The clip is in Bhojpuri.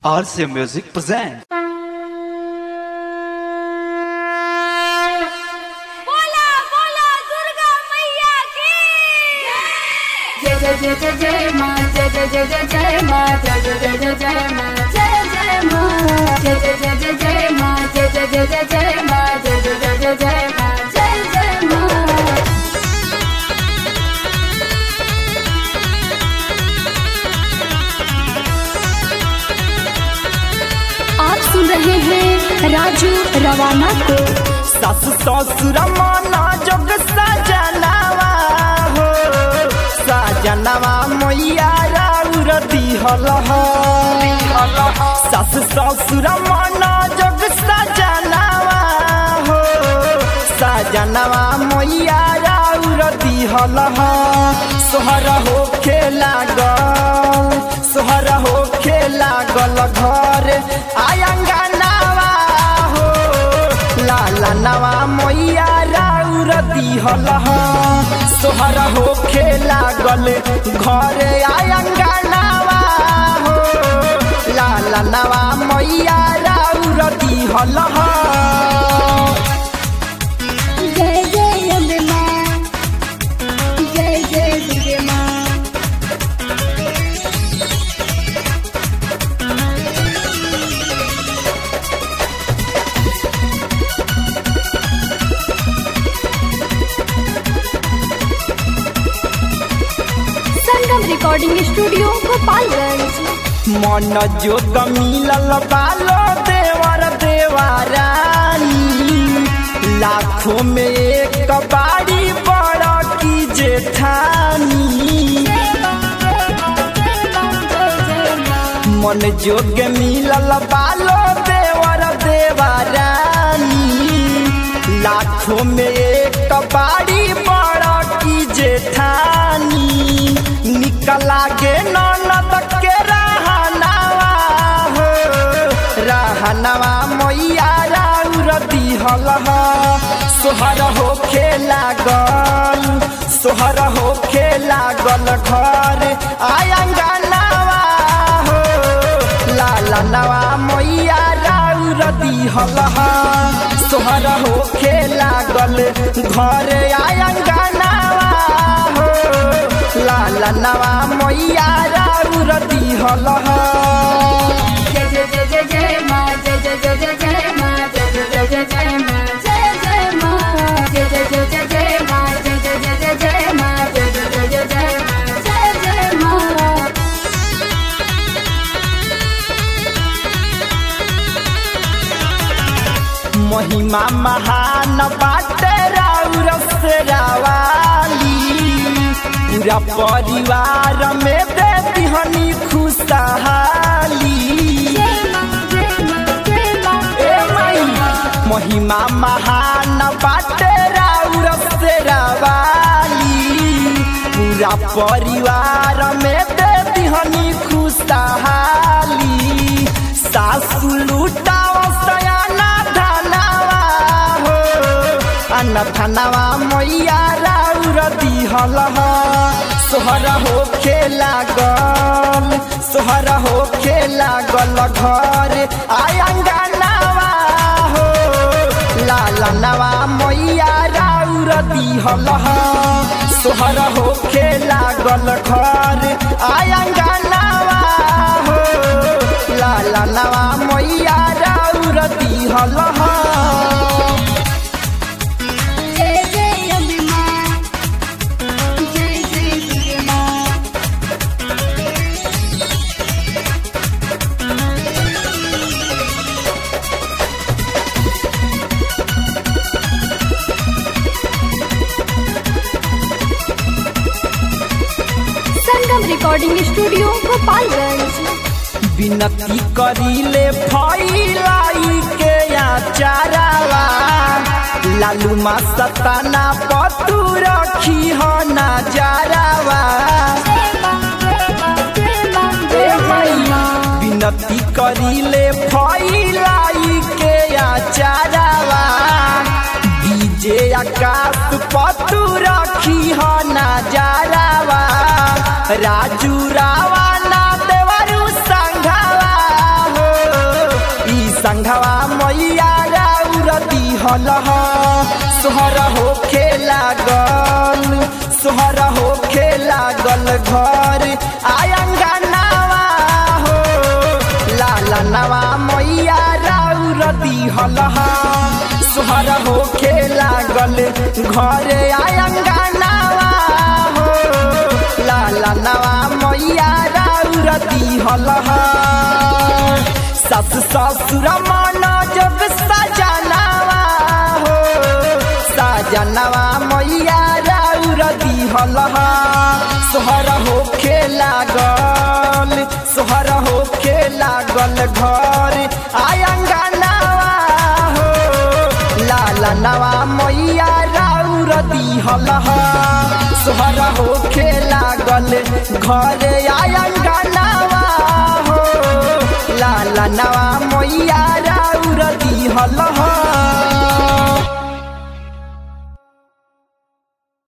RCA Music presents. बोला बोला दुर्गा मैया की जय जय जय जय जय माँ जय जय जय जय जय माँ जय जय जय जय जय माँ जय जय माँ जय जय जय जय जय माँ जय जय जय जय जय माँ जय जय जय जय जय माँ जय जय माँ आप सुन रहे हैं राजू रवाना को सास ससुर मना जोग सजनावा हो सजनावा मैया राउर दिहल हो सास ससुर मना जोग सजनावा हो सजनावा मैया राउर दिहल हो सोहर हो खेला गल सोहर हो खेला गल घर आयंगनावा हो लाला नवा मैया राउर दिहल ह सोहर हो खेला गल घर आयंगनावा हो लाला नवा मैया राउर दिहल ह जय जय अम्बे माँ जय जय दुर्गे माँ संगम रिकॉर्डिंग स्टूडियो गोपालगंज मन जोग मिलल बालो देवर देवारानी लाखों में एक बाड़ी बड़ा की जेठानी मन जोग मिलल बालो देवर देवारानी लाखों में एक बाड़ी बड़ा की जेठानी निकला गे ननद के रहनावा हो रहनावा मैया राउर दिहल ह सोहर हो खेला गल सोहर हो खेला गल घर आयंगनावा हो लाला नवा मैया राउर दिहल ह सोहर हो खेला गल घर आयंगनावा हो लाला नवा मैया राउर दिहल ह जय जय जय जय जय माँ जय जय जय जय जय माँ जय जय जय जय जय माँ जय जय माँ जय जय जय जय जय माँ जय जय जय जय जय माँ जय जय जय जय जय माँ जय जय माँ महिमा महान बाटे राउर से रावाली पूरा परिवार में दे दिहनी खुशहाली ए माई महिमा महान बाटे राउर से रावाली पूरा परिवार में दे दिहनी खुशहाली सासु लुटाव सयाना धनावा हो अन्न धनावा मैया राउर दिहल ह सोहर हो खेला गल सोहर हो खेला गल घर आयंगनावा हो लाला नवा मैया राउर दिहल ह सोहर हो खेला गल घर आयंगनावा हो लाला नवा मैया राउर दिहल ह जय जय अम्बे माँ जय जय दुर्गे माँ संगम रिकॉर्डिंग स्टूडियो गोपालगंज विनती करीले फैलाई के आचारावा लालू मा सताना पतू रखी हो नजारावा ए मैया विनती करीले फैलाई के आचारावा डीजे आकाश पतू रखी हो नजारावा राजू रावा ना देवरू संघावा संघवा मैया राउर दिहल सोहर होखे लागल सोहर होखे लागल घर आयंगनावा हो लाला नवा मैया राउर दिहल सोहर होखे लागल घर आयंगनावा हो लाला नवा मैया राउर दिहल सस ससुर मन जब सजनावा हो सजनवा मैया राउर दिहल सोहर होखे लागल सोहर होखे लागल घर आयंगनावा हो लाला नवा मैया राउर दिहल सोहर होखे लागल घर आयंगनावा हो लाला नवा मैया राउर दिहल